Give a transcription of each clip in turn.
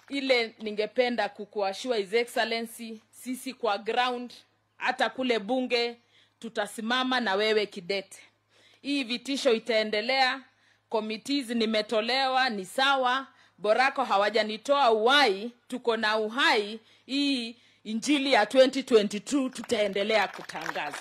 ile ningependa kukuashua his excellency sisi kwa ground hata kule bunge tutasimama na wewe kidete hii vitisho itaendelea committees nimetolewa ni sawa borako hawajanitoa uhai tuko na uhai hii injili ya 2022 tutaendelea kutangaza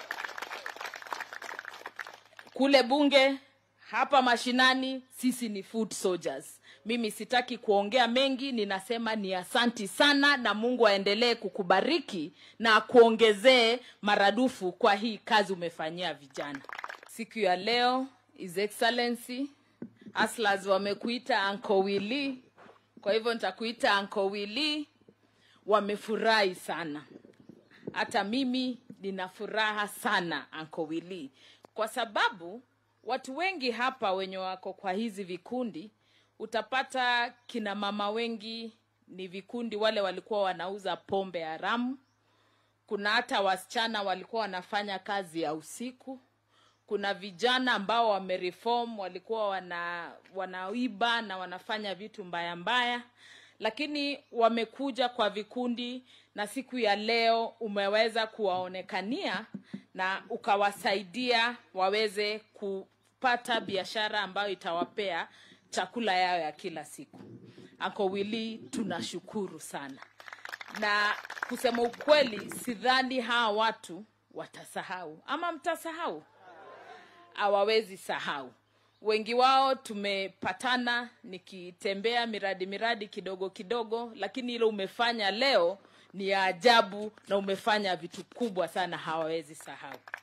kule bunge hapa mashinani sisi ni food soldiers mimi sitaki kuongea mengi ninasema ni asanti sana na mungu aendelee kukubariki na akuongezee maradufu kwa hii kazi umefanyia vijana siku ya leo his excellency aslas wamekuita anko wili kwa hivyo nitakuita anko wili wamefurahi sana hata mimi nina furaha sana anko wili kwa sababu watu wengi hapa wenye wako kwa hizi vikundi utapata kina mama wengi ni vikundi wale walikuwa wanauza pombe haramu kuna hata wasichana walikuwa wanafanya kazi ya usiku kuna vijana ambao wamereform walikuwa wana wanaiba na wanafanya vitu mbaya mbaya lakini wamekuja kwa vikundi na siku ya leo umeweza kuwaonekania na ukawasaidia waweze kupata biashara ambayo itawapea chakula yao ya kila siku anko wili tunashukuru sana na kusema ukweli sidhani hawa watu watasahau ama mtasahau hawawezi sahau wengi wao tumepatana nikitembea miradi miradi kidogo kidogo lakini ile umefanya leo ni ya ajabu na umefanya vitu kubwa sana hawawezi sahau